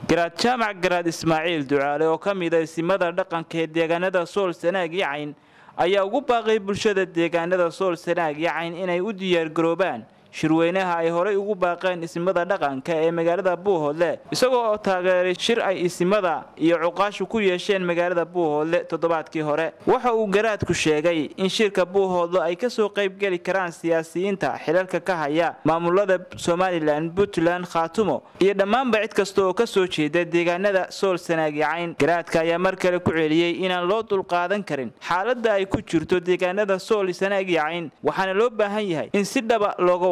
garaad jaamac garaad ismaaciil ducaale oo ka mid a isimada dhaqanka ee deegaanada sool sanaag iyo cayn ayaa ugu baaqay bulshada deegaanada sool sanaag iyo cayn inay u diyaargaroobaan shirweynaha ay horay ugu baaqeen isimada dhaqanka ee magaalada buuhoodle isagoo oo taageeray shir ay isimada iyo cuqaashu ku yeesheen magaalada buuhoodle toddobaadkii hore waxa uu garaadku sheegay in shirka buuhoodle ay kasoo qaybgeli karaan siyaasiyiinta xilalka ka haya maamulada somalilan puntland khaatumo iyo dhammaanba cid kasta oo kasoo jeeda deegaanada sool sanaagi cayn garaadka ayaa mar kale ku celiyey inaan loo dulqaadan karin xaaladda ay ku jirto deegaanada sool sanaagi cayn waxaana loo baahan yahay in si dhaba looga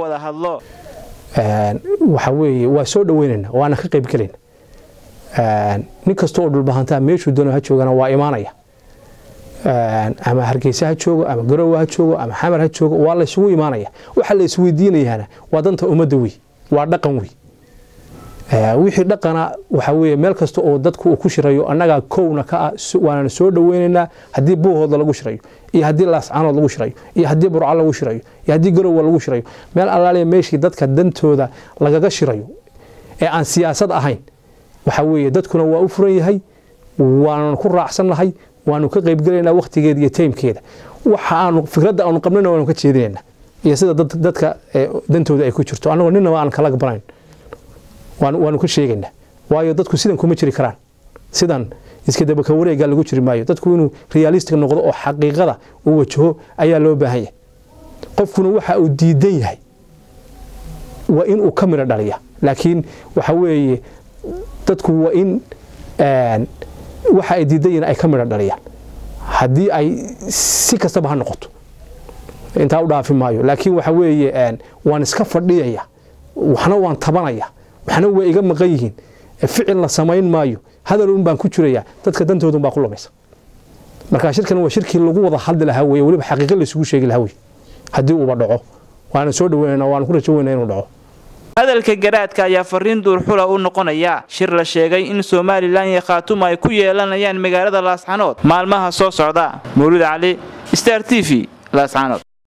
waxa weeye waa soo dhaweynayna waana ka qaybgelayna nin kasta oo dhulbahantaa meeshuu doono ha joogana waa imaanaya ama hargeysa ha joogo ama garowe ha joogo ama xamar ha joogo waa laysugu imaanaya waxa la isweydiinayaana waa danta ummadda wey waa dhaqan wey wixii dhaqana waxa weye meel kasta oo dadku uu ku shirayo annagaa kowna ka ah waanana soo dhaweynaynaa haddii buuhooda lagu shirayo iyo haddii laascaanood lagu shirayo iyo haddii burco lagu shirayo iyo haddii garowa lagu shirayo meel allaaliya meeshii dadka dantooda lagaga shirayo ee aan siyaasad ahayn waxa weeye dadkuna waa u furan yahay waananu ku raacsannahay waanu ka qaybgelaynaa wakhtigeeda iyo taymkeeda waxa aanu fikradda aanu qabnana waanu ka jeedinaynaa iyo sida dadka dantooda ay ku jirto annagoo ninaba aan kala banayn waanu ka sheegaynaa waayo dadku sidan kuma jiri karaan sidan iska dabaka wareega lagu jiri maayo dadku inuu realistic noqdo oo xaqiiqada uu wajaho ayaa loo baahan yahay qofkuna waxa uu diidan yahay waa in uu ka midho dhaliya laakiin waxa weeye dadku waa in waxa ay diidan yihiin ay ka midho dhaliyaan haddii ay si kastaba ha noqoto intaa u dhaafi maayo laakiin waxa weeye waan iska fadhiyaya waxna waan tabanaya waxna waa iga maqan yihiin ficil la samayn maayo hadal un baan ku jiraya dadka dantoodun baa ku lumaysa marka shirkan waa shirkii lagu wada hadli lahaa weye weliba xaqiiqa laysugu sheegi lahaa wey haddii uuba dhaco waana soo dhaweynana waana ku rajo weyna inuu dhaco hadalka garaadka ayaa fariin duurxula u noqonaya shir la sheegay in somalilan iyo khaatuma ay ku yeelanayaan magaalada laascanood maalmaha soo socda mawlid cali star t v laascanood